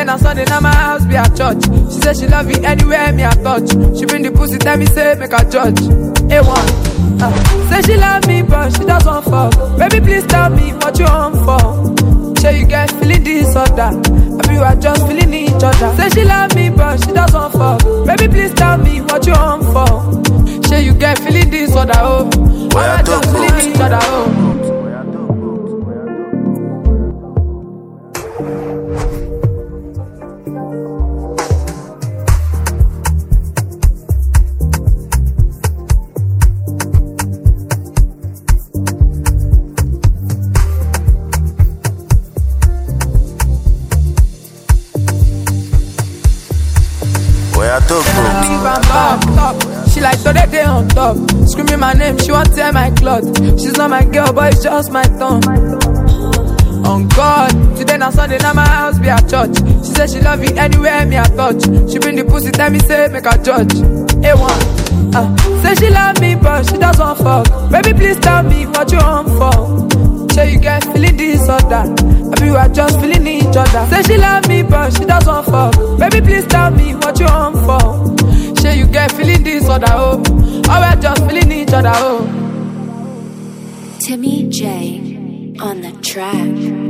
na Sunday, now my house be at church. She say she love you anywhere me I touch. She bring the pussy, tell me say make a judge. A1. Uh, say she love me, but she doesn't fuck. Baby, please tell me what you on for. Say you get feeling this or that. I you are just feeling each other. Say she love me, but she doesn't fuck. Baby, please tell me what you on for. Say you get feeling this or that. Oh, Where I I just talk feeling about? each other. Oh. Where I talk bro? leave am back top. She like today day on top. Screaming my name, she want tear my cloth. She's not my girl, but it's just my tongue. On God, today na Sunday, now my house be at church. She say she love you anywhere me I touch. She bring the pussy, tell me say make a judge. A1. Uh, say she love me, but she doesn't fuck. Baby, please tell me what you on for. Say you get feeling this or that. I you are just feeling each other. Say she love me, but she doesn't fuck. Baby, please tell me what you on for. Say you get feeling this or that. Oh, or we're just feeling each other. Oh. Timmy J on the track.